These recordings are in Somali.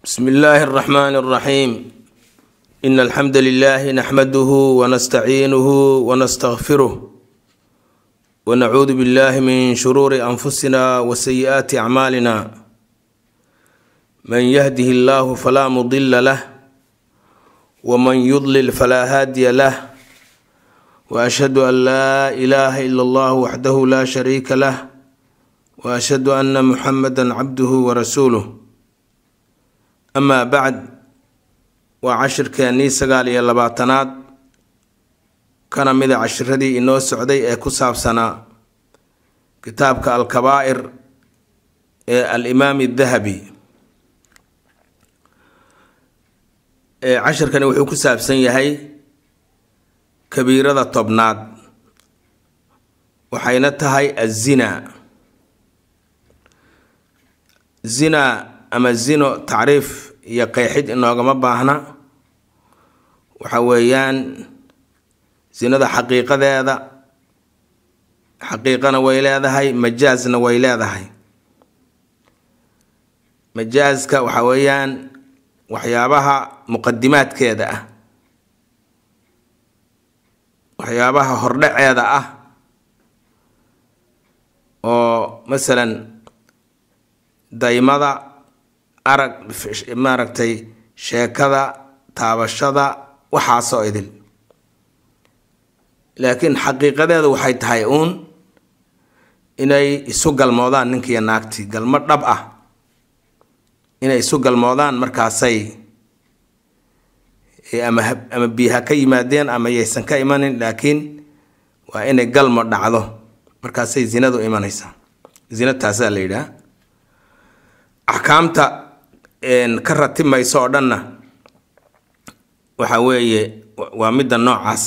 بسم الله الرحمن الرحيم إن الحمد لله نحمده ونستعينه ونستغفره ونعوذ بالله من شرور أنفسنا وسيئات أعمالنا من يهده الله فلا مضل له ومن يضلل فلا هادي له وأشهد أن لا إله إلا الله وحده لا شريك له وأشهد أن محمدا عبده ورسوله amaa bacd waa cashirkeennii sagaal iyo labaatanaad kana mida cashiradii inoo socday ee ku saabsanaa kitaabka alkabaa'ir ee alimaami dahabi cashirkani wuxuu ku saabsan yahay kabiirada tobnaad waxayna tahay azina zina ama zino tacriif iyo qeexid inoogama baahna waxa weeyaan zinada xaqiiqadeeda xaqiiqana way leedahay majaasna way leedahay majaaska waxa weeyaan waxyaabaha muqadimaadkeeda ah waxyaabaha hordhaceeda ah oo masalan daymada arag maaragtay sheekada taabashada waxaasoo idil laakiin xaqiiqadeedu waxay tahay uun inay isu galmoodaan ninkiiyo naagtii galmo dhab ah inay isu galmoodaan markaasay ama ama biyaha ka yimaadeen ama yaysan ka imanin laakiin waa inay galmo dhacdo markaasay zinadu imanaysaa zina taasaa la yidhaha axkaamta ka ratimayso oo dhanna waxa weeye waa midda noocaas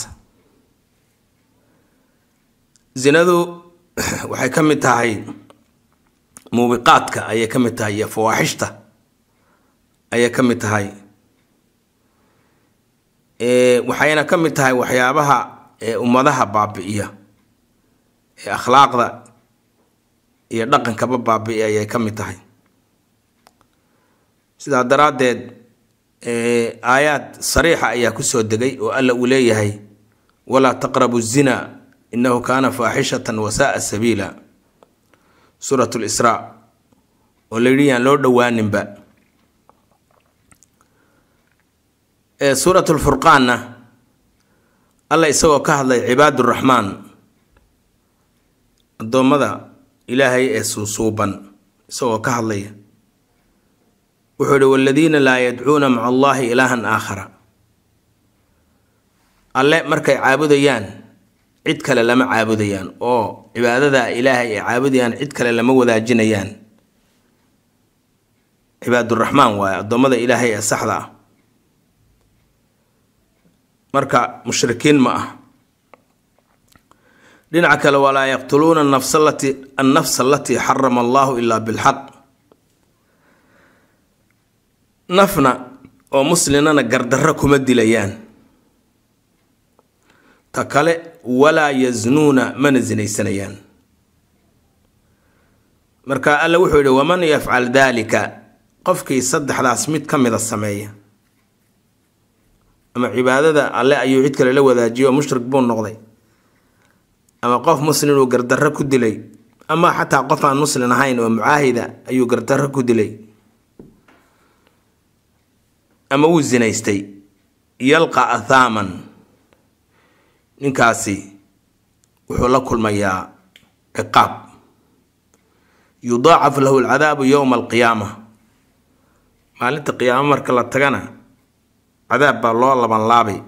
zinadu waxay ka mid tahay muubiqaadka ayay ka mid tahay iyo fawaaxishta ayay ka mid tahay waxayna ka mid tahay waxyaabaha ummadaha baabi'iya ee akhlaaqda iyo dhaqankaba baabi'iya ayay ka mid tahay sidaa daraaddeed aayaad sariixa ayaa kusoo degay oo alla uu leeyahay walaa taqrabu zina innahu kaana faaxishatan wasaaa sabiila suurat lisraa oo la yidhi yaan loo dhowaaninba suurat lfurqaanna alla isagoo ka hadlay cibaaduraxmaan addoommada ilaahay ee suusuuban isagoo ka hadlaya wuxuu ihi waladiina laa yadcuuna maca allahi ilaahan aakhara alle markay caabudayaan cid kale lama caabudayaan oo cibaadada ilaahay ay caabudayaan cid kale lama wadaajinayaan cibaaduraxmaan waaye addoommada ilaahay ee saxda ah marka mushrikiin ma ah dhinaca kale walaa yaqtuluuna nafsa lati annafsa alatii xarama allahu ilaa bilxaq nafna oo muslimana gardarro kuma dilayaan ta kale walaa yasnuuna mana sinaysanayaan marka alla wuxuu yihi waman yafcal daalika qofkii saddexdaas mid ka mida sameeya ama cibaadada alle ayuu cid kale la wadaajiyo oo mushrik buu noqday ama qof muslim uu gardarro ku dilay ama xataa qof aan muslim ahayn oo mucaahida ayuu gardarro ku dilay ama wuu zinaystay yalqa athaaman ninkaasi wuxuu la kulmayaa ciqaab yudaacaf lahu alcadaabu yowma alqiyaama maalinta qiyaamo marka la tagana cadaab baa loo labanlaabay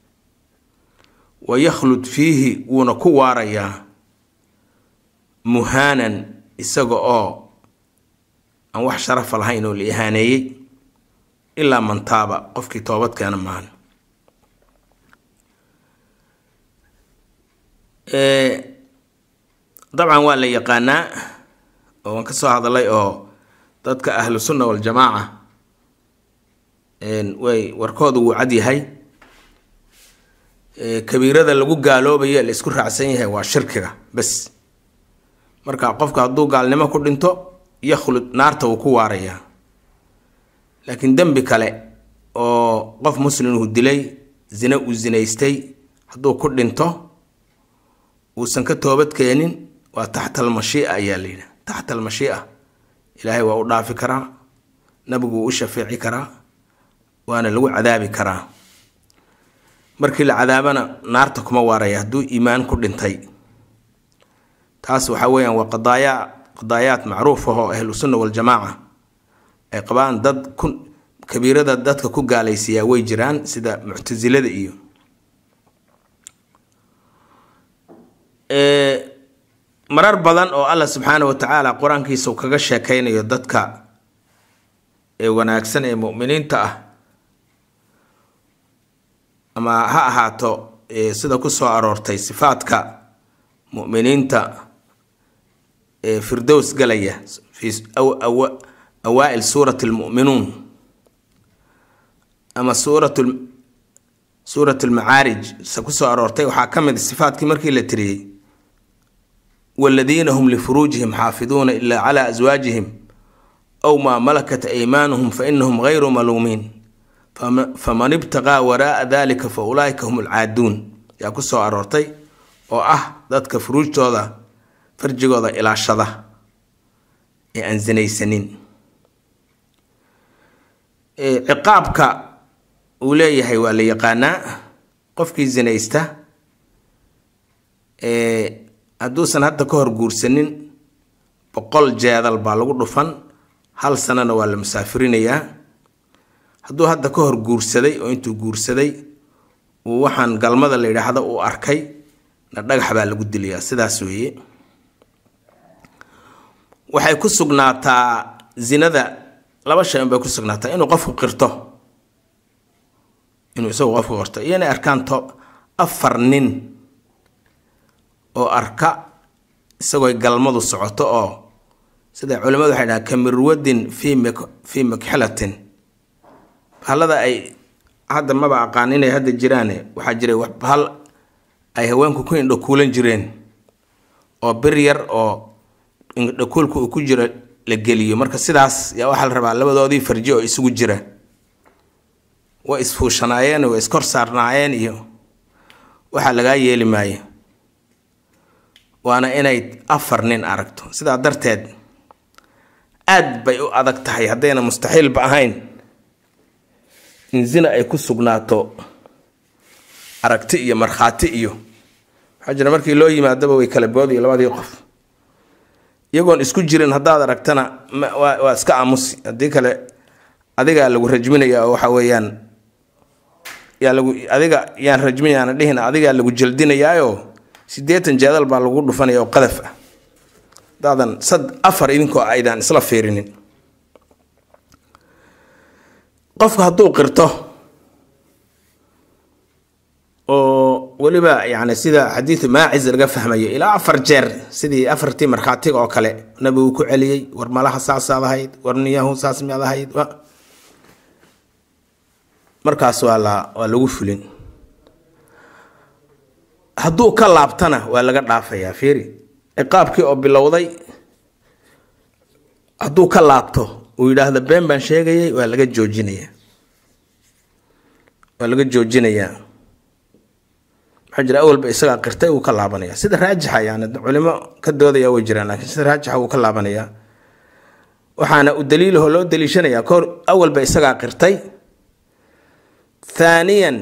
wa yakhlud fiihi wuuna ku waarayaa muhaanan isaga oo aan wax sharafa lahayn oo la ihaaneeyey ilaa man taaba qofkii toobad keena maahan dabcan waa la yaqaanaa oo waan ka soo hadalay oo dadka ahlu sunna waljamaaca way warkooda wuu cad yahay kabiirada lagu gaaloobayo la isku raacsan yahay waa shirkiga bes marka qofka hadduu gaalnimo ku dhinto yakhlud naarta wuu ku waarayaa laakiin dembi kale oo qof muslimhu dilay zine uu zinaystay hadduu ku dhinto uusan ka toobad keenin waa taxta almashii'a ayaa la yidhaha taxta almashii'a ilaahay waa u dhaafi karaa nabigu wuu u shafeeci karaa waana lagu cadaabi karaa markii la cadaabana naarta kuma waaraya hadduu iimaan ku dhintay taas waxaa weeyaan waa qadaaya qadaayaad macruuf ah oo ahlu sunna waljamaaca ay qabaan dad ku kabiirada dadka ku gaalaysiiyaa way jiraan sida muctasilada iyo marar badan oo allah subxaana wa tacaala qur-aankiisa uu kaga sheekaynayo dadka ee wanaagsan ee mu'miniinta ah ama ha ahaato sida ku soo aroortay sifaadka mu'miniinta ee firdows galaya fi awaa-il suurati almu'minuun ama suurat suurat almacaarij se ku soo aroortay waxaa ka mid sifaadkii markii la tiriyey waladiina hum lifuruujihim xaafiduuna ilaa calaa aswaajihim aw maa malakat aymaanuhum fa inahum gayru maluumiin faman ibtaqaa waraaa dalika fa ulaa'ika hum alcaaduun yaa ku soo aroortay oo ah dadka furuujtooda farjigooda ilaashada ee aan sinaysanin ciqaabka uu leeyahay waa la yaqaanaa qofkii sinaysta hadduusan hadda ka hor guursanin boqol jeedal baa lagu dhufan hal sanana waa la musaafirinayaa hadduu hadda ka hor guursaday oo intuu guursaday uu waxaan galmada la yidhaahdo uu arkay na dhagax baa lagu dilayaa sidaas weeye waxay ku sugnaataa zinada laba shay unbay ku sugnaataa inuu qofku qirto inuu isagu qofku qirto iyo inay arkaan to afar nin oo arka isagooy galmadu socoto oo sida culimmadu waxay dhahaan kamirwadin fii m fii makxelatin bahalada ay hadda maba aqaan inay hadda jiraane waxaa jiray bahal ay haweenku ku indhakuulan jireen oo bir yar oo indhakuulka uu ku jiro la geliyo marka sidaas yaa waxaa la rabaa labadoodii farji oo isugu jira way isfuushanaayeen way iskor saarnaayeen iyo waxaa lagaa yeeli maayo waana inay afar nin aragto sidaa darteed aad bay u adag tahay haddayna mustaxiilba ahayn in zina ay ku sugnaato aragti iyo markhaati iyo waxaa jira markii loo yimaadaba way kala boodiyo labadii qof iyagoon isku jirin haddaad aragtana waa iska aamusi haddii kale adigaa lagu rajminaya oo waxa weeyaan yaa lagu adiga yaan rajminayaana dhihin adigaa lagu jaldinayaayo siddeetan jeedal baa lagu dhufanaya oo qadaf ah hadaadan sad afar idinkoo aydaan isla fiirinin qofku hadduu qirto oo weliba yani sida xadiidu maacis laga fahmayo ilaa afar jeer sidii afartii markhaatiga oo kale nabigu ku celiyey war malaha saasaad ahayd war niyahu saas miyaad ahayd markaas waa la waa lagu fulin hadduu ka laabtana waa laga dhaafayaa fiiri ciqaabkii oo bilowday hadduu ka laabto uu yidhaahdo been baan sheegayay waa laga joojinayaa waa laga joojinayaa maxaa jira awalba isagaa qirtay uu ka laabanaya sida raajixa yani culimo ka doodaya way jiraan laakiin sida raajixa wuu ka laabanayaa waxaana u daliilaho loo daliishanayaa kahor awalba isagaa qirtay thaaniyan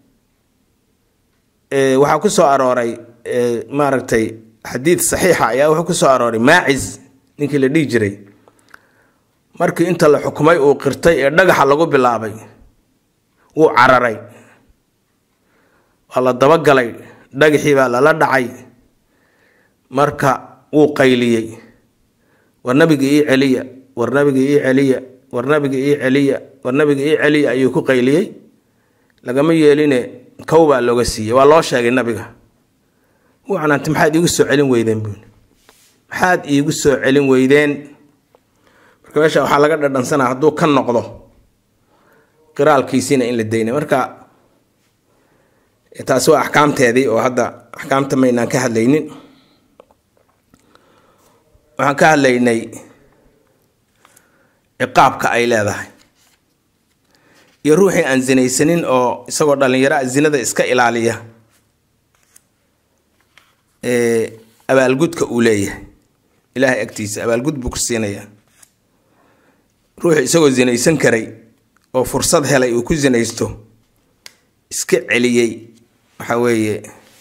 waxaa ku soo arooray maaragtay xadiid saxiixa ayaa wuxuu ku soo arooray maacis ninkii la dhihi jiray markii inta la xukumay uu qirtay ee dhagaxa lagu bilaabay wuu cararay waa la dabagalay dhagaxii baa lala dhacay marka wuu qayliyey war nabiga ii celiya war nabiga ii celiya war nabiga ii celiya war nabiga ii celiya ayuu ku qayliyey lagama yeeline kow baa looga siiyey waa loo sheegay nabiga wuu canaantay maxaad iigu soo celin weydeen buuni maxaad iigu soo celin weydeen marka meesha waxaa laga dhadhansanaa hadduu ka noqdo qiraalkiisiina in la daynay marka taasi waa axkaamteedii oo hadda axkaamta maynaan ka hadlaynin waxaan ka hadlaynay ciqaabka ay leedahay iyo ruuxii aan zinaysanin oo isagoo dhallinyaro zinada iska ilaaliya abaalgudka uu leeyahay ilaahay agtiisa abaalgud buu ku siinayaa ruuxii isagoo zinaysan karay oo fursad helay uu ku zinaysto iska celiyey waxa weeye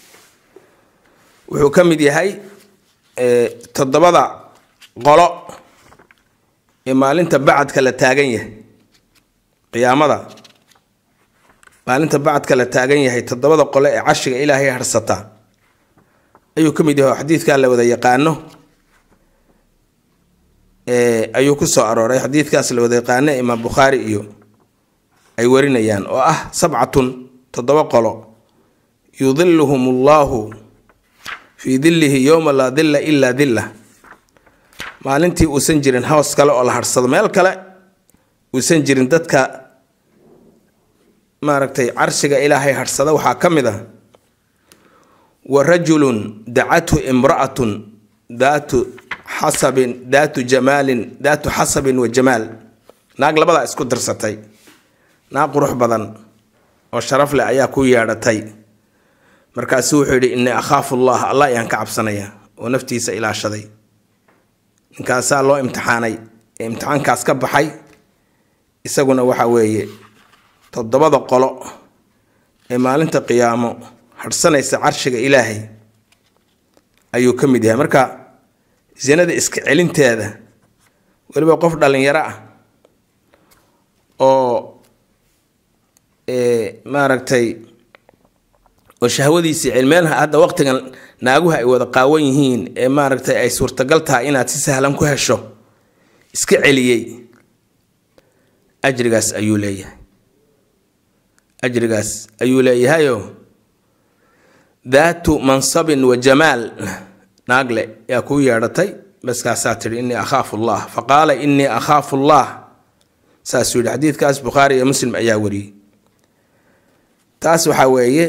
wuxuu ka mid yahay toddobada qolo ee maalinta bacadka la taagan yahay qiyaamada maalinta bacadka la taagan yahay toddobada qole ee cashiga ilaahay harsataa ayuu ka mid yahay oo xadiidkaa la wada yaqaano ayuu ku soo arooray xadiidkaas la wada yaqaano imaam bukhaari iyo ay warinayaan oo ah sabcatun toddoba qolo yudiluhum allahu fii dillihi yowma laa dilla ilaa dilla maalintii uusan jirin hoos kale oo la harsado meel kale uusan jirin dadka maaragtay carshiga ilaahay harsada waxaa ka mid ah wa rajulun dacathu imra'atun daatu xasabin daatu jamaalin daatu xasabin wa jamaal naag labadaa isku dirsatay naag qurux badan oo sharaf leh ayaa ku yeedhatay markaasuu wuxuu yidhi innii akhaafu allah allah ayaan ka cabsanaya oo naftiisa ilaashaday ninkaasaa loo imtixaanay ee imtixaankaas ka baxay isaguna waxa weeye toddobada qolo ee maalinta qiyaamo hadhsanaysa carshiga ilaahay ayuu ka mid yahay marka sinada iska celinteeda weliba qof dhallinyaro ah oo maaragtay oo shahwadiisii cilmeelha hadda waqtigan naaguha ay wada qaawan yihiin ee maaragtay ay suurtagal tahay inaad si sahlan ku hesho iska celiyey ajrigaas ayuu leeyahay ajrigaas ayuu leeyahayoo daatu mansabin wa jamaal naagle yaa kuu yeedhatay baskaasaa tidhi innii akhaafu allah fa qaala innii akhaafu allah saasuu yidhi xadiidkaas bukhaari iyo muslim ayaa wariyey taas waxaa weeye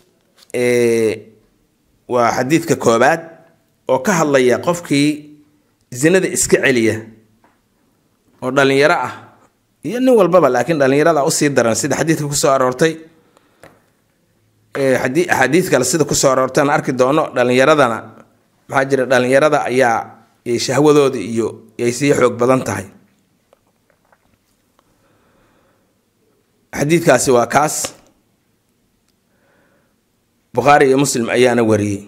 waa xadiidka koobaad oo ka hadlaya qofkii zinada iska celiya oo dhallinyaro ah iyo nin walbaba laakiin dhallinyarada usii daran sida xadiidka kusoo aroortay axaadiid kale sida kusoo aroortay aan arki doono dhallinyaradana maxaa jira dhallinyarada ayaa shahwadooda iyo ay sii xoog badan tahay xadiidkaasi waa kaas bukhaari iyo muslim ayaana wariyey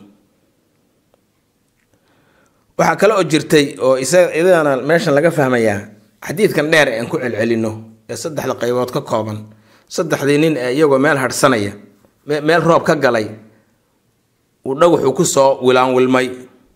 waxaa kale oo jirtay oo isadana meeshan laga fahmayaa xadiidkan dheer aan ku celcelino ee saddexda qaybood ka kooban saddexdii nin ee iyagoo meel hadhsanaya meel roob ka galay uu dhagaxuu ku soo wilaanwilmay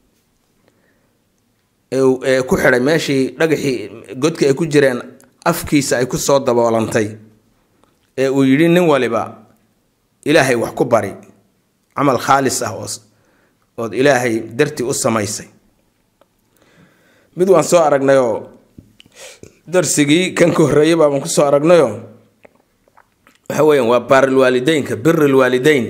ee ku xidhay meeshii dhagaxii godka ay ku jireen afkiisa ay ku soo daboolantay ee uu yidhi nin waliba ilaahay wax ku bari camal khaalis ah ood ilaahay dartii u samaysay mid waan soo aragnayoo darsigii kan ka horreeyay baabaan kusoo aragnayoo waxa weeyaan waa baarilwaalideynka birilwaalideyn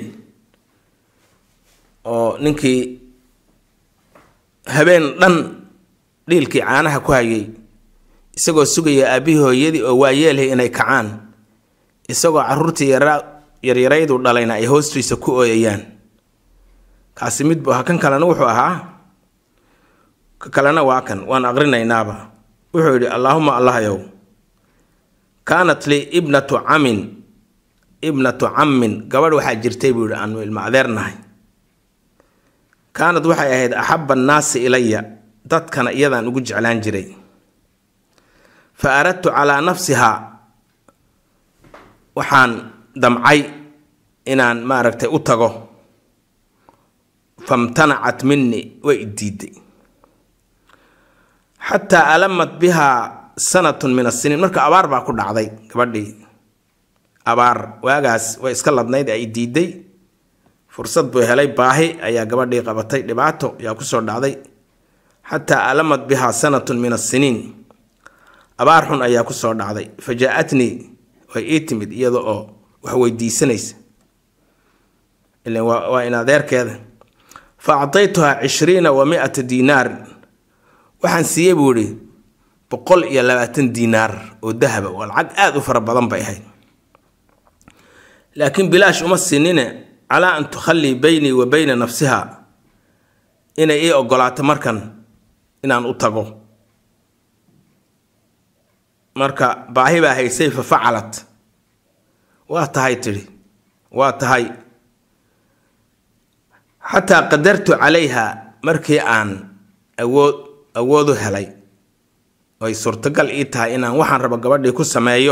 oo ninkii habeen dhan dhiilkii caanaha ku hayay isagoo sugaya aabbihii hooyadii oo waayeelhay inay kacaan isagoo caruurtii yaryaraydu dhalayna ay hoostiisa ku ooyayaan kaasi mid bu ahaa kan kalena wuxuu ahaa ka kalena waa kan waan aqrinaynaaba wuxuu yidhi allaahuma allahyow kaanat lii ibnatu camin ibnatu cammin gabadh waxaa jirtay buu yidhi aanu ilma adeernahay kaanad waxay ahayd axabba annaasi ilaya dadkana iyadaan ugu jeclaan jiray fa aradtu calaa nafsihaa waxaan damcay inaan maaragtay u tago famtanacat minni way diiday xataa alamat bihaa sanatun min asiniin marka abaar baa ku dhacday gabadhii abaar waagaas way iska ladnayd ay diiday fursad buu helay baahi ayaa gabadhii qabatay dhibaato ayaa kusoo dhacday xataa alamat bihaa sanatun min asiniin abaar xun ayaa kusoo dhacday fa jaa-atnii way ii timid iyada oo wax weydiisanaysa ilan waa in adeerkeeda fa actaytuhaa cishriina wa mi-ata diinaar waxaan siiyey buu idhi boqol iyo labaatan diinaar oo dahaba waa lacag aada u fara badan bay ahayd laakiin bilaash uma siinine calaa an tukhallii beynii wa beyna nafsiha inay ii ogolaato markan inaan u tago marka baahi baa haysay fa facalat waa tahay tidhi waa tahay xataa qadartu calayha markii aan awood awoodu helay oy suurtagal ii tahay inaan waxaan rabo gabadhii ku sameeyo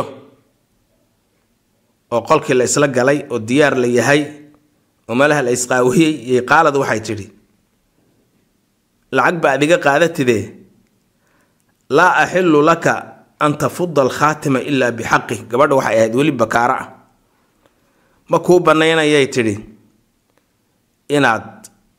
oo qolkii la isla galay oo diyaar la yahay oo meelaha la isqaawiyey iyo qaalad waxay tidhi lacag ba adiga qaadatide laa axilu laka an tafuda alkhaatima ilaa bixaqi gabadha waxay ahayd weli bakaaro ah ma kuu banaynayay tidhi inaad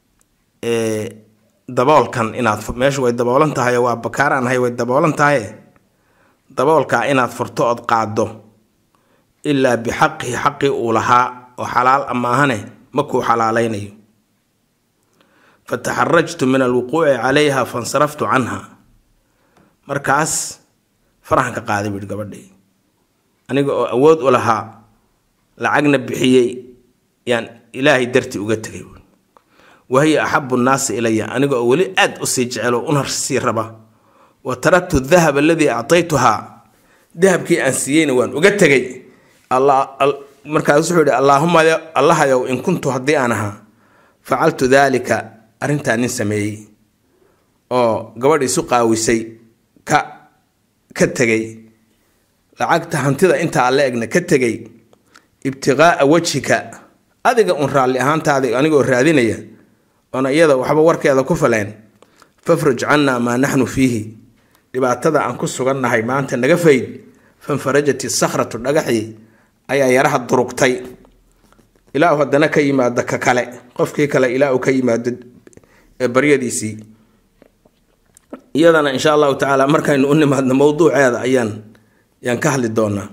daboolkan inaad meeshu way daboolan tahay waa bakaaraan ahay way daboolan tahay daboolkaa inaad furto ood qaaddo ilaa bixaqihi xaqii uu lahaa oo xalaal amaahane ma kuu xalaalaynayo fataxarajtu min alwuquuci calayha fansaraftu canha markaas faraxan ka qaaday buuhi gabadhii aniga oo awood u lahaa lacagna bixiyey yaan ilaahay dartii uga tegay buui wahiya axabu nnaasi ilaya aniga oo weli aad usii jecelo una sii raba wa taraktu dahab aladii actaytuhaa dahabkii aan siiyeyna waan uga tegay markaas wuxuu yihi allaahuma allahayow in kuntu haddii aan ahaa facaltu daalika arrintaa nin sameeyey oo gabadh isu qaawisay ka ka tegay lacagta hantida intaa la egna ka tegay ibtiqaa'a wajhika adiga un raalli ahaantaada anigoo raadinaya oona iyada waxba warkeeda ku faleen fafraj cannaa maa naxnu fiihi dhibaatada aan ku sugannahay maanta naga fayd fanfarajat isakhratu dhagaxii ayaa yaraha durugtay ilaahu haddana ka yimaado ka kale qofkii kale ilaahu ka yimaado baryadiisii iyadana insha allahu tacaala markaynu u nimaadno mowduuceeda ayaan yaan ka hadli doonaa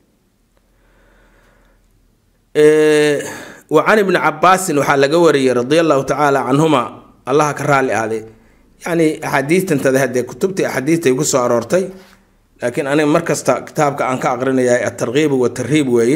wa can ibni cabaasin waxaa laga wariyey radia allahu tacaala canhuma allaha ka raali ahday yacni axaadiistantada haddee kutubtii axaadiistay ku soo aroortay laakiin aniga mar kasta kitaabka aan ka aqrinayahay atarkiibu watarhiib weeye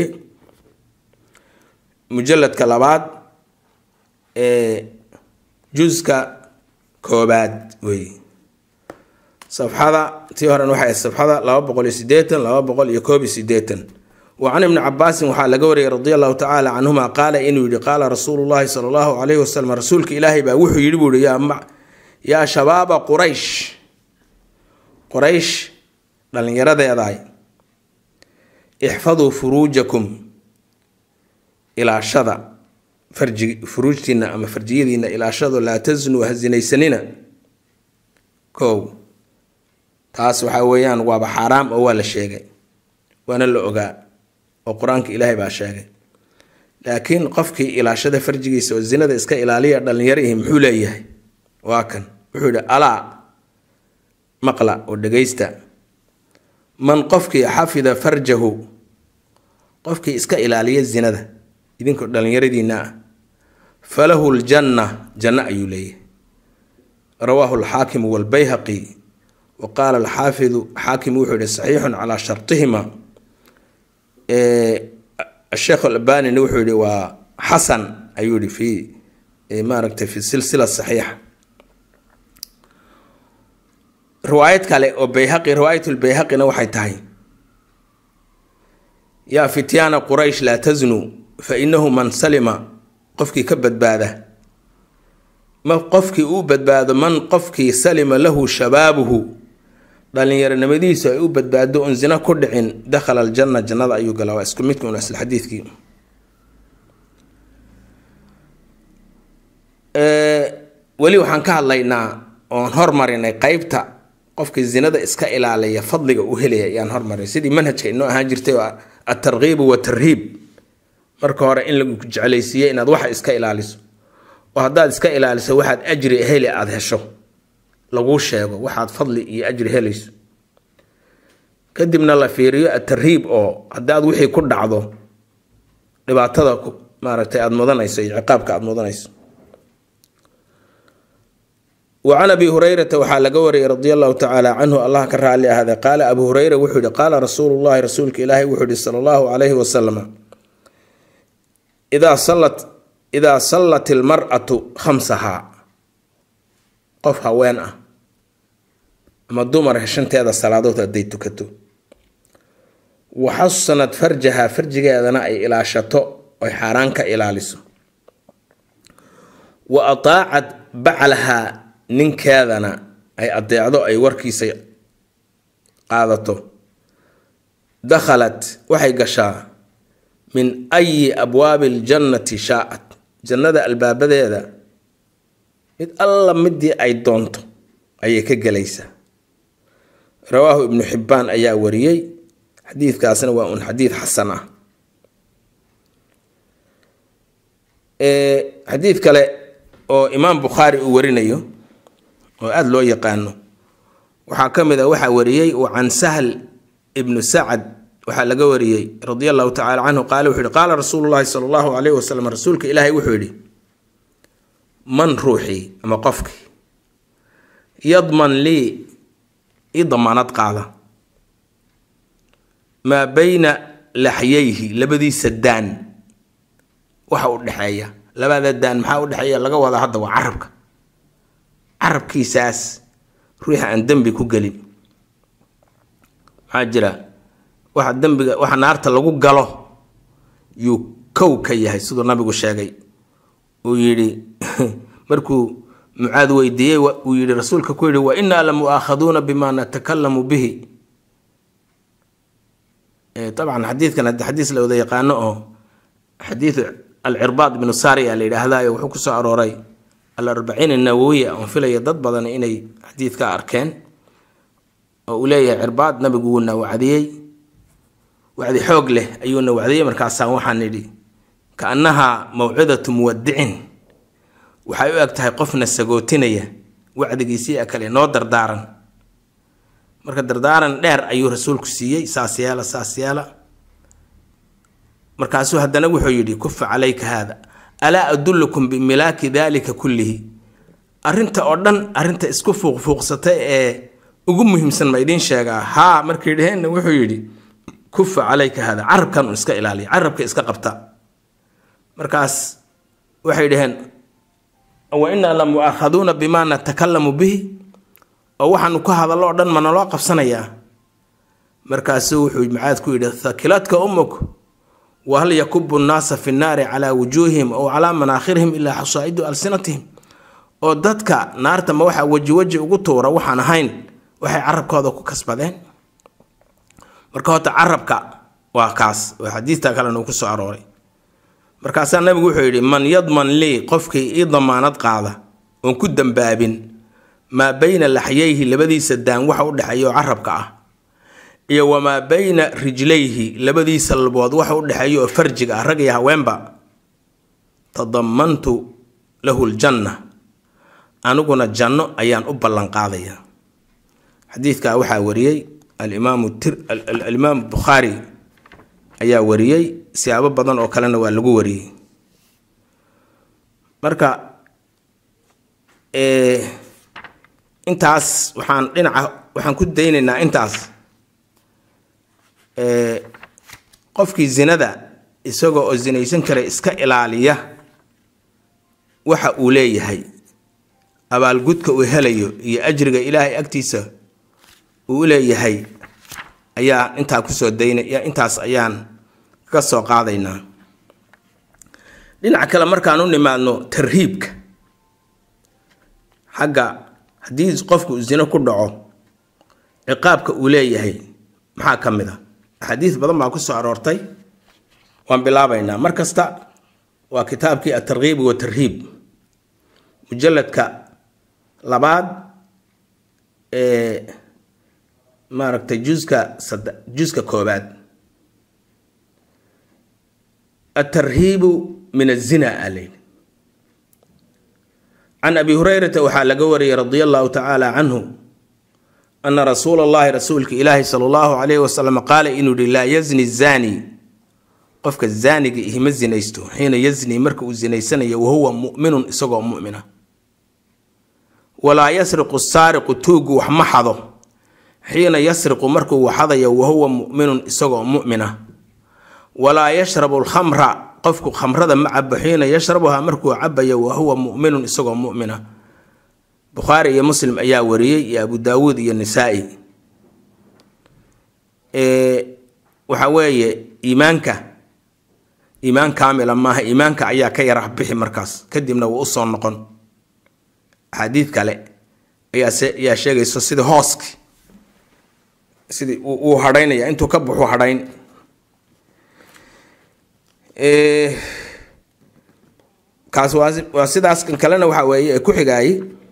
mujaladka labaad ee juska koobaad weeye safxada tii horen waxay ahayd safxada laba boqol iyo sideetan laba boqol iyo koob iyo sideetan wa can ibni cabaasin waxaa laga wariyay radi allahu tacaala canhuma qaala inuu yihi qaala rasuulu llahi sala allahu calayhi wasalam rasuulka ilaahay baa wuxuu yidhi buu yihi yaa shabaaba quraysh quraysh dhallinyaradeedaay ixfaduu furuujakum ilaashada farji furuujtiina ama farjiyadiina ilaashado laa tasnuu ha sinaysanina kow taas waxaa weeyaan waaba xaaraam oo waa la sheegay waana la ogaa oo qur-aanka ilaahay baa sheegay laakiin qofkii ilaashada farjigiisa oo zinada iska ilaaliya dhallinyarihi muxuu leeyahay waa kan wuxuu yihi alaa maqla oo dhegaysta man qofkii xafida farjahu qofkii iska ilaaliya zinada idinkoo dhallinyaradiina ah falahu ljanna janno ayuu leeyahay rawaahu alxaakimu walbayhaqi wa qaala alxaafidu xaakim wuxuu yihi saxiixun calaa shartihima sheekh albanina wuxuu yihi waa xasan ayuu yihi fi maaragtay fi silsila saxiixa riwaayad kale oo bayhaqi riwaayatulbayhaqina waxay tahay yaa fityaana quraysh laa tasnuu fa inahu man salima qofkii ka badbaada ma qofkii uu badbaado man qofkii salima lahu shabaabuhu dhalinyaronimadiisu ay u badbaado un zina ku dhicin dakhala aljanna jannada ayuu galaa waa isku midka un asl xadiidkii weli waxaan ka hadlaynaa oon hormarinay qeybta qofka zinada iska ilaaliya fadliga uu helaya ayaan hormarinay sidii manhajka inoo ahaan jirtay oo atarkiibu watarhiib marka hore in lagu jeclaysiiye inaad waxa iska ilaaliso oo haddaad iska ilaaliso waxaad ajri heli aada hesho laguu sheego waxaad fadli iyo ajri helayso kadibna la fiiriyo atarhiib oo haddaad wixii ku dhacdo dhibaatada maaragtay aada mudanayso iyo ciqaabka aada mudanayso wa can abi hurayrata waxaa laga wariyay radi allahu tacaala canhu allah ka raali ahaaday qaala abu hureyra wuxuu yihi qaala rasuulu llahi rasuulka ilaahay wuxuu yihi sala allahu calayhi wasalam idaa sallat idaa sallat ilmar'atu khamsahaa qof haween ah ama dumar shanteeda salaadood hadday tukato waxasanad farjahaa farjigeedana ay ilaashato oy xaaraan ka ilaaliso wa ataacad baclahaa ninkeedana ay adeecdo ay warkiisa qaadato dakhalat waxay gashaa min ayi abwaabi aljannati shaacat jannada albaabadeeda mid alla midii ay doonto ayay ka gelaysaa rawaahu ibnu xibbaan ayaa wariyey xadiidkaasna waa un xadiid xasan ah xadiid kale oo imaam bukhaari uu warinayo oo aada loo yaqaano waxaa ka mid a waxaa wariyey uu can sahl ibnu sacad waxaa laga wariyey radia allahu tacala canhu qaale wuxuu yihi qaala rasuulu llahi sala allahu calayhi wasalam rasuulka ilaahay wuxuu yidhi man ruuxii ama qofkii yadman lii i damaanad qaada maa bayna laxyayhi labadiisa daan waxa u dhexeeya labada daan maxaa u dhexeeya laga wadaa hadda waa carabka carabkiisaas ruuxa aan dembi ku gelin maxaa jira waxa dembiga waxa naarta lagu galo yuu kow ka yahay siduu nabigu sheegay uu yidhi markuu mucaad weydiiyey uu yidhi rasuulka ku yidhi wa innaa la mu'aakhaduuna bima natakalamu bihi dabcan xadiidkan haddi xadiis la wada yaqaano oo xadiidu alcirbaad ibnu saariya la yidhaahdayo wuxuu kusoo arooray alarbaciin annawowiya oon filaya dad badan inay xadiidka arkeen oo uu leeyahay cirbaad nabigu wuuna wacdiyey wacdi xoog leh ayuuna wacdiyey markaasaan waxaan nidhi ka annahaa mawcidatu muwadicin waxay u eg tahay qofna sagootinaya wacdigiisii kale noo dardaaran marka dardaaran dheer ayuu rasuulku siiyey saas yeela saas yeela markaasuu haddana wuxuu yidhi kufa calayka haada alaa adullukum bimilaaki daalika kullihi arrinta oo dhan arrinta isku fuuqfuuqsata ee ugu muhiimsan ma idiin sheegaa haa markay dheheenna wuxuu yidhi kufa calayka haada carabkan un iska ilaaliya carabka iska qabta markaas waxay dhaheen wa innaa la mu'aakhaduuna bimaa natakalamu bihi oo waxaanu ka hadallo o dhan ma naloo qabsanayaa markaasuu wuxuu macaad ku yidhi thakiladka ummuk wahal yakubu nnaasa fi nnaari calaa wujuuhihim ow calaa manaakhirihim ilaa xasaa'idu alsinatihim oo dadka naarta ma waxaa weji weji ugu tuura waxaan ahayn waxay carabkooda ku kasbadeen marka horta carabka waa kaas oo xadiidta kalena uu ku soo arooray markaasaa nabigu wuxuu yidhi man yadman lii qofkii ii damaanad qaada oon ku dambaabin maa bayna laxyayhi labadiisa daan waxa u dhexeeya oo carabka ah iyo wamaa bayna rijlayhi labadiisa labood waxa u dhexeeya oo farjiga ah rag iyo haweenba tadamantu lahu ljanna aniguna janno ayaan u ballanqaadaya xadiidkaa waxaa wariyey alimaam bukhaari ayaa wariyey siyaabo badan oo kalena waa lagu wariyey marka intaas waxaan dhinaca waxaan ku daynaynaa intaas qofkii zinada isagoo oo zinaysan kara iska ilaaliya waxa uu leeyahay abaalgudka uu helayo iyo ajriga ilaahay agtiisa uu leeyahay ayaa intaa kusoo daynaya intaas ayaan ka soo qaadaynaa dhinaca kale markaan u nimaadno tarhiibka xagga haddii qofku zino ku dhaco ciqaabka uu leeyahay maxaa ka mid a axaadiis badan baa ku soo aroortay waan bilaabaynaa mar kasta waa kitaabkii atarkiib wa tarhiib mujalladka labaad ee maaragtay juska sad juska koobaad atarhiibu min azina aleyl can abi hurayrata waxaa laga wariyay radia allahu tacaala canhu ana rasuula allahi rasuulka ilaahi sala allahu calayhi wasalam qaala inuu yihi laa yazni zani qofka zaaniga ihima zinaysto xiina yazni marka uu zinaysanayo wahuwa mu'minun isagoo mu'mina walaa yasriqu saariqu tuugu wax ma xado xiina yasriqu markuu waxadayo wahuwa mu'minun isagoo mu'mina walaa yashrabu alkhamra qofku khamrada ma cabo xiina yashrabuhaa markuu cabayo wa huwa mu'minun isagoo mu'mina bukhaari iyo muslim ayaa wariyey iyo abu daawuud iyo nisaa-i waxa weeye iimaanka iimaan kaamila maaha iimaanka ayaa ka yarax bixi markaas kadibna wuu usoo noqon axaadiid kale ayaa sheegayso sidii hooski sidii wuu hadhaynaya intuu ka buxu hadhayn kaas waa sidaas kan kalena waxa weeye ee ku xigaayey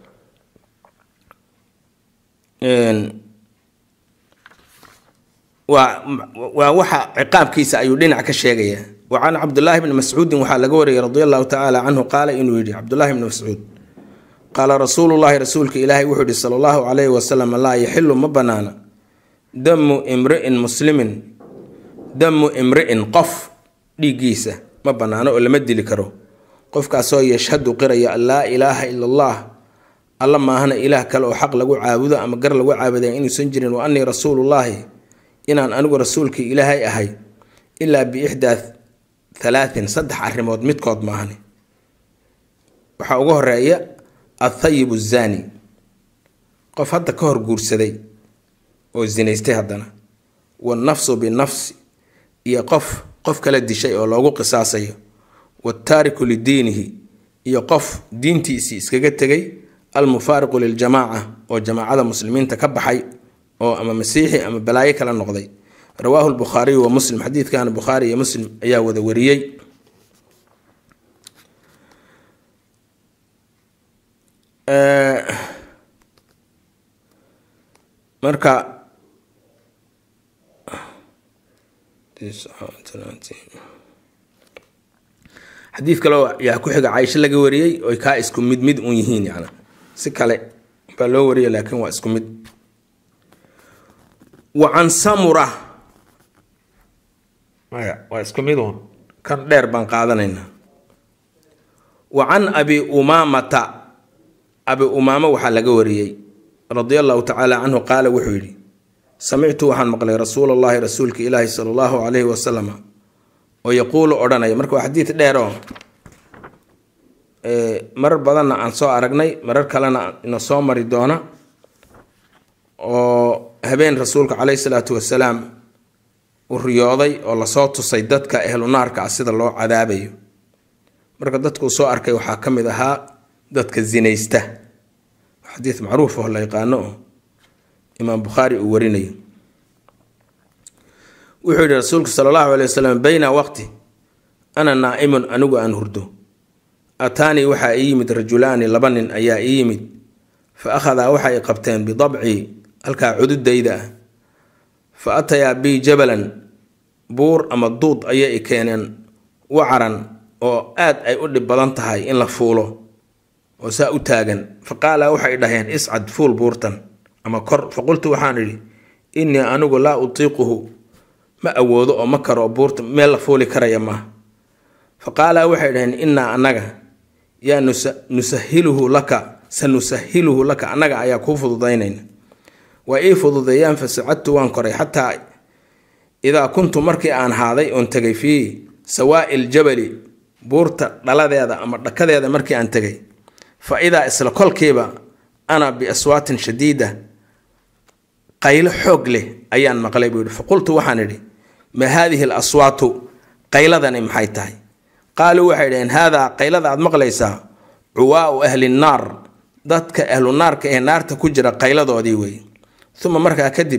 waa waa waxa ciqaabkiisa ayuu dhinac ka sheegaya wa can cabdullaahi bni mascuudin waxaa laga wariyay radi allahu tacaala canhu qaala inuu yidhi cabdullahi bni mascuud qaala rasuulu llahi rasuulka ilaahay wuxuu yihi sala allahu calayhi wasalam laa yaxilu ma banaana damu imri'in muslimin damu imri'in qof dhiiggiisa ma banaano oo lama dili karo qofkaasoo yashhadu qiraya an laa ilaaha ila allah alla maahana ilaah kale oo xaq lagu caabudo ama gar lagu caabuday inuusan jirin wa annii rasuulullaahi inaan anigu rasuulkii ilaahay ahay ilaa biixdaa halaatin saddex arrimood midkood maahani waxaa uga horeeya athayibu zaani qof hadda ka hor guursaday oo zinaystay haddana wannafsu binafsi iyo qof qof kala dishay oo loogu qisaasayo wattaariku lidiinihi iyo qof diintiisii iskaga tegay almufaariqu liljamaaca oo jamaacada muslimiinta ka baxay oo ama masiixi ama balaayo kala noqday rawaahu lbukhaariyu wa muslim xadiidkana bukhaari iyo muslim ayaa wada wariyey marka xadiid kale yaa ku xiga caaisho laga wariyey oy kaa isku mid mid un yihiin yani si kale baa loo wariyay laakiin waa isku mid wa can samura maya waa isku mid un kan dheer baan qaadanaynaa wa can abi umaamata abi umaamo waxaa laga wariyey radia allahu tacaala canhu qaala wuxuu yidhi samictu waxaan maqlay rasuul allahi rasuulka ilaahi sala allahu calayhi wasalam oo yaquulu odhanaya marka waa xadiid dheer oo marar badanna aan soo aragnay marar kalena ina soo mari doona oo habeen rasuulka caleyhi salaatu wasalaam uu riyooday oo lasoo tusay dadka ehlu naarka ah sida loo cadaabayo marka dadkuu soo arkay waxaa ka mid ahaa dadka zinaysta xadiid macruuf oo la yaqaano oo imaam bukhaari uu warinayo wuxuu yihi rasuulku sala allahu alay wasalam bayna waqti ana naa'imun anigu aan hurdo ataanii waxaa ii yimid rajulaani laba nin ayaa ii yimid fa akhadaa waxay qabteen bidabcii halkaa cududayda ah fa atayaa bii jabalan buur ama duud ayay i keeneen wacaran oo aad ay u dhib badan tahay in la fuulo oo saa u taagan fa qaala waxay dhaheen iscad fuul buurtan ama kor fa qultu waxaan idhi innii anigu laa utiiquhu ma awoodo oo ma karo buurta meel la fuuli karaya maaha fa qaala waxay dhaheen innaa annaga yaa nusahiluhu laka sanusahiluhu laka annaga ayaa kuu fududaynayna waa ii fududeeyaan fa sacadtu waan koray xataa idaa kuntu markii aan haaday oon tegay fii sawaa'i ljabali buurta dhaladeeda ama dhakadeeda markii aan tegay fa idaa isla kolkiiba ana biaswaatin shadiida qaylo xoog leh ayaan maqlay buu yihi faqultu waxaan idhi ma haadihi alaswaatu qayladani maxay tahay qaaluu waxay dhaheen haadaa qaylada aad maqlaysaa cuwaau ahli nnaar dadka ahlu naarka ee naarta ku jira qayladoodii wey uma markaa kadib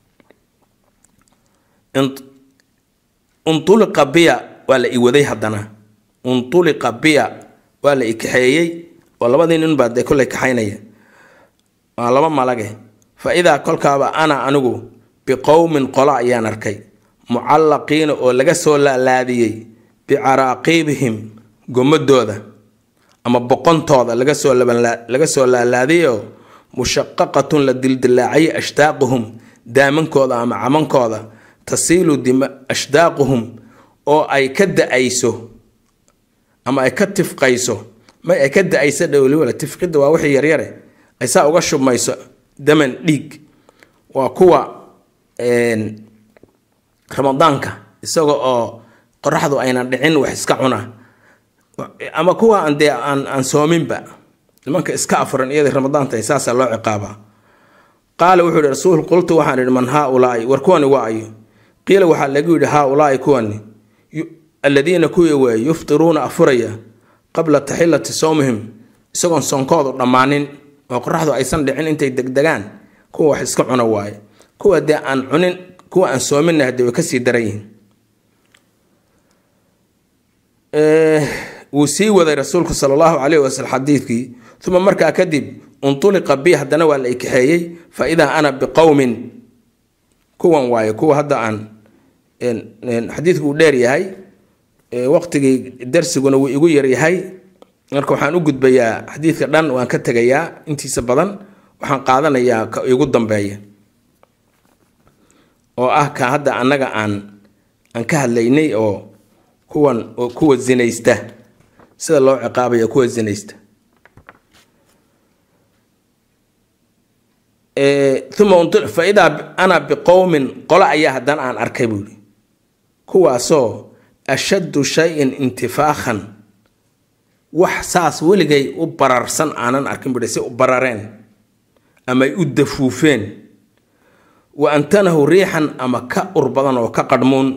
untuliqa biya waa la iwaday haddana untuliqa biya waa la ikaxeeyey oo labadii nin baa dee kollay kaxaynaya waa laba malage fa idaa kolkaaba ana anigu biqowmin qolo ayaan arkay mucallaqiina oo laga soo laalaadiyey bicaraaqiibihim gomadooda ama boqontooda laga soo laga soo laalaadiyoo mushaqaqatun la dildilaacayay ashtaaquhum daamankooda ama camankooda tasiilu ashdaaquhum oo ay ka da-ayso ama ay ka tifqayso may ay ka da-ayso dhowliwala tifqidda waa wixii yaryare ay saa uga shubmayso daman dhiig waa kuwa ramadaanka isaga oo qoraxdu aynan dhicin wax iska cuna ama kuwa aan dee aan aan soominba nimanka iska afuran iyadii ramadaanta saasaa loo ciqaabaa qaala wuxuu yihi rasuul qultu waxaan idhi man haaulaai war kuwani waa ayo qiila waxaa lagu yidhi haaulaai kuwani alladiina kuwii weeye yuftiruuna afuraya qabla taxillati sowmihim isagoon soonkoodu dhammaanin oo qoraxdu aysan dhicin intay degdegaan kuwa wax iska cuna waaye kuwa dee aan cunin kuwa aan soominna hadee way kasii daran yihiin wuu sii waday rasuulku sala allahu caleyhi wasalam xadiidkii uma markaa kadib untuliqa bi haddana waa la ikaxeeyey fa idaa ana biqowmin kuwan waaye kuwa hadda aan xadiidku uu dheer yahay waqtigii darsiguna wuu igu yaryahay marka waxaan u gudbayaa xadiidka dhan waan ka tegayaa intiisa badan waxaan qaadanayaa ka igu dambeeya oo ah ka hadda annaga aan aan ka hadlaynay oo kuwan oo kuwa zinaysta sida loo ciqaabaya kuwa zinaysta uma fa idaa ana biqowmin qolo ayaa haddana aan arkay buuhi kuwaasoo ashaddu shayin intifaakhan wax saas weligay u bararsan aanan arkin buhi si u barareen amay u dafuufeen wa antanahu riixan ama ka ur badan oo ka qadhmuun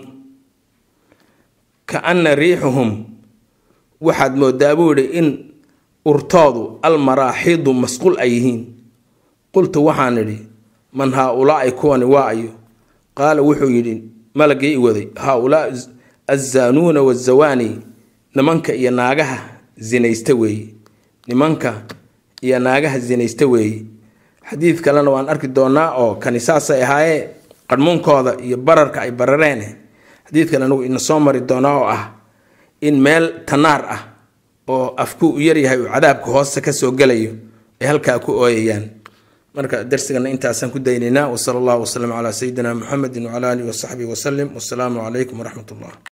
ka anna riixuhum waxaad moodaa buu idhi in urtoodu almaraaxiidu masquul ay yihiin qultu waxaan idhi man haa-ulaai kuwani waa ayo qaala wuxuu yidhi malagii i waday haa-ulaa azzaanuuna wazawaani nimanka iyo naagaha zinaysta weeye nimanka iyo naagaha zinaysta weeye xadiid kalena waan arki doonaa oo kani saasay ahaayee qadhmuunkooda iyo bararka ay barareen xadiid kale anagu ina soo mari doonaa oo ah in meel tanaar ah oo afku u yaryahay uu cadaabka hoose kasoo gelayo ay halkaa ku ooyayaan marka darsigana intaasaan ku daynaynaa wasala allahu wasalam calaa sayidina muxamedin wacala alihi wasaxbihi wasalim wasalaamu calaykum waraxmat ullah